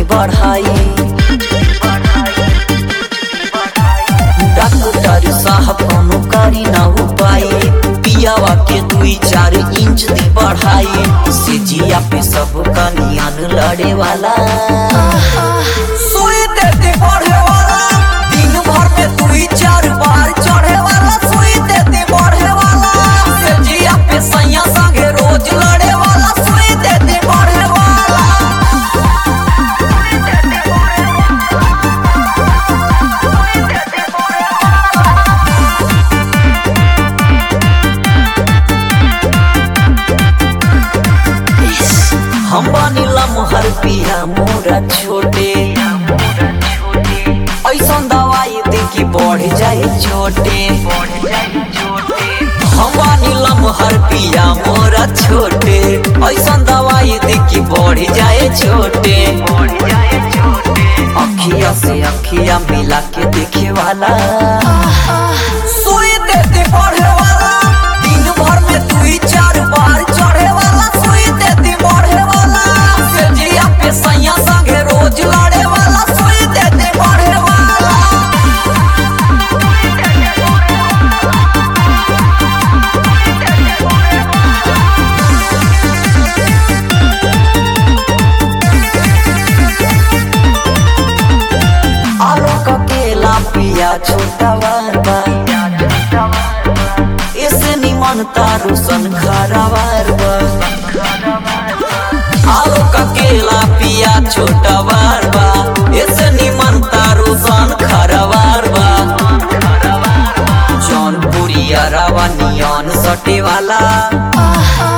बढ़ाई डॉक्टर साहब कोनो करी ना उपाय पियावा के दुई चार इंच दी बढ़ाई से जिया पे सब कनियान लड़े वाला सुई देती बढ़े वाला दिन भर में दुई चार बार चढ़े वाला सुई देती बढ़े वाला से जिया पे सैया संगे रोज लड़े वाला सुई देती बढ़े वाला हम बनिला मोहर पिया मोरा छोटे ऐसन दवाई दे कि बढ़ जाए छोटे हम बनिला मोहर पिया मोरा छोटे ऐसन दवाई दे कि बढ़ जाए छोटे अखिया से अखिया मिला के देखे वाला सुई देती बढ़े वाला दिन भर में दुई चार बार चढ़े वाला सुई देती बढ़े वाला से जिया पे सैया संगे रोज लड़े वाला सुई देती बढ़े वाला आलू का केला पिया छोटा वारबा इसे निमन तारू सन खरावारबा आलू का केला पिया छोटा वारबा इसे निमन तारू सन खरावारबा जौनपुरी अरावा नियन सटे वाला